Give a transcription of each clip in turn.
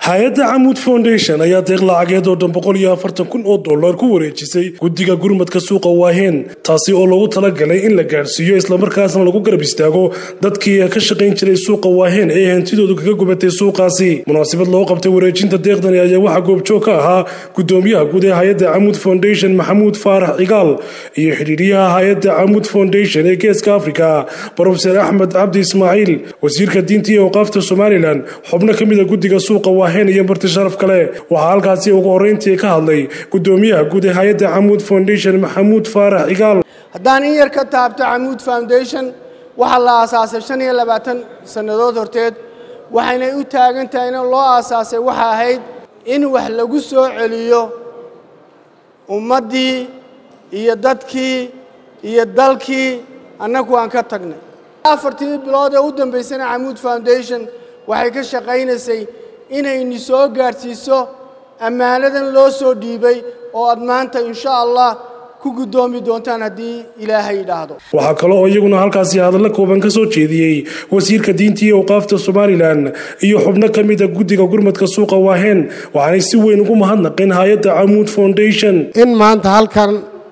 hay-adda camuud foundation ayaa deeq lacageed oo dhan boqol iyo afartan kun oo dollar ku wareejisay guddiga gurmadka suuqa waaheen taasi oo lagu talagalay in la gaadhsiiyo islamarkaasna lagu garab istaago dadkii ka shaqayn jiray suuqa waaheen ee hantidoodu kaga gubatay suuqaasi munaasabad loo qabtay wareejinta deeqdani ayaa waxaa goobjoog ka ahaa gudoomiyaha guud ee hay-adda camuud foundation maxamuud faarax cigaal iyo xidhiidhiyaha hay-adda camuud foundation ee geeska africa brofeser axmed cabdi ismaaciil wasiirka diinta iyo awqaafta somalilan xubno ka mida guddiga suuqa waaheen iyo marti sharaf kale waxaa halkaasi ugu horreyntii ka hadlay gudoomiyaha guud ee hay-adda camuud foundation maxamuud faarax cigaal haddaan in yar ka taabto camuud foundation waxaa la aasaasay shan iyo labaatan sannadood horteed waxaynay u taagan tahay in loo aasaasay waxa ahayd in wax lagu soo celiyo ummaddii iyo dadkii iyo dalkii annagu aan ka tagnay afartii bilood ee u dambaysana camuud foundation waxay ka shaqaynaysay inayni soo gaadhsiiso ammaanadan loo soo dhiibay oo aad maanta insha allah ku guddoomi doontaan haddii ilaahay idhaahdo waxaa kale oo iyaguna halkaasi hadallo kooban ka soo jeediyey wasiirka diinta iyo awqaafta somalilan iyo xubno ka mida guddiga gurmadka suuqa waaheen waxaanay si weyn ugu mahadnaqeen hay-adda camuud foundation in maanta halkan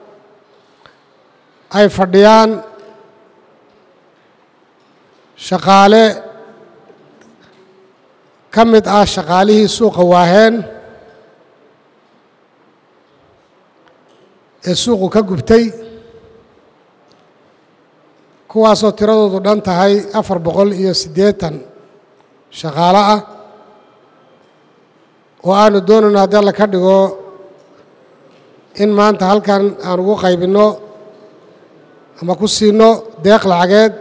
ay fadhiyaan shaqaale ka mid ah shaqaalihii suuqa waaheen ee suuqu ka gubtay kuwaasoo tiradoodu dhan tahay afar boqol iyo siddeetan shaqaalo ah oo aanu doonayno haddii alla ka dhigo in maanta halkan aan ugu qaybinno ama ku siinno deeq lacageed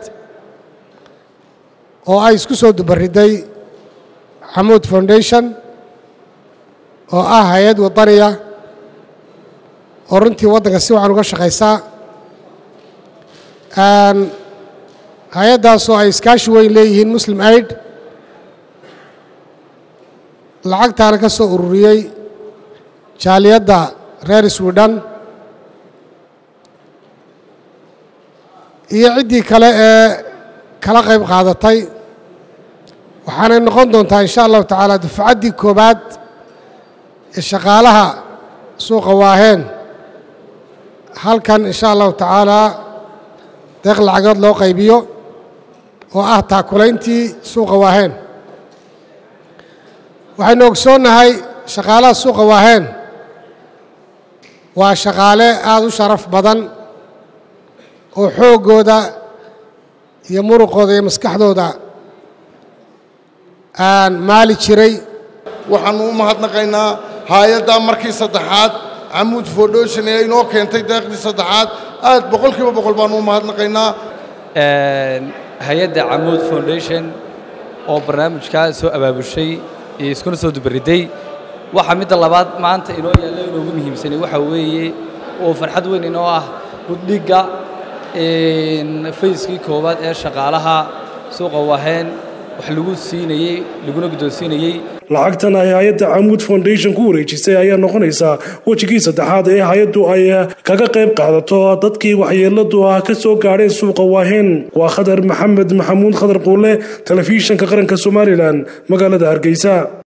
oo ay isku soo dubaridday xamuud foundation oo ah hay-ad waddaniya oo runtii waddanka si wacan uga shaqaysaa hay-addaasoo ay iskaashi weyn leeyihiin muslim aid lacagtaana ka soo ururiyey jaaliyadda reer swidhan iyo ciddii kale ee kala qayb qaadatay waxaanay noqon doontaa insha allahu tacaala dufcaddii koowaad ee shaqaalaha suuqa waaheen halkan insha allahu tacaalaa deeq lacagood loo qaybiyo oo ah taakulayntii suuqa waaheen waxaynu ogsoonnahay shaqaalaha suuqa waaheen waa shaqaale aada u sharaf badan oo xooggooda iyo muruqooda iyo maskaxdooda aan maali jiray waxaannu u mahadnaqaynaa hay-addaa markii saddexaad camuud foundation ee inoo keentay deeqdii saddexaad aad boqolkiiba boqol baannu u mahadnaqaynaa hay-adda camuud foundation oo barnaamijkaa soo abaabushay iyo iskuna soo dubaridday waxaa midda labaad maanta inoo yaalla inoogu muhiimsanay waxaa weeye oo farxad weyn inoo ah buddhigga fayskii koowaad ee shaqaalaha suuqa waheen wax lagu siinayey laguna guddoonsiinayey lacagtan ay hay-adda camuud foundation ku wareejisay ayaa noqonaysaa wejigii saddexaad ee hay-addu ay kaga qayb qaadato dadkii waxyeeladu ah ka soo gaadheen suuqa waaheen waa khadar maxamed maxamuud khadar quule telefishinka qaranka somalilan magaalada hargeysa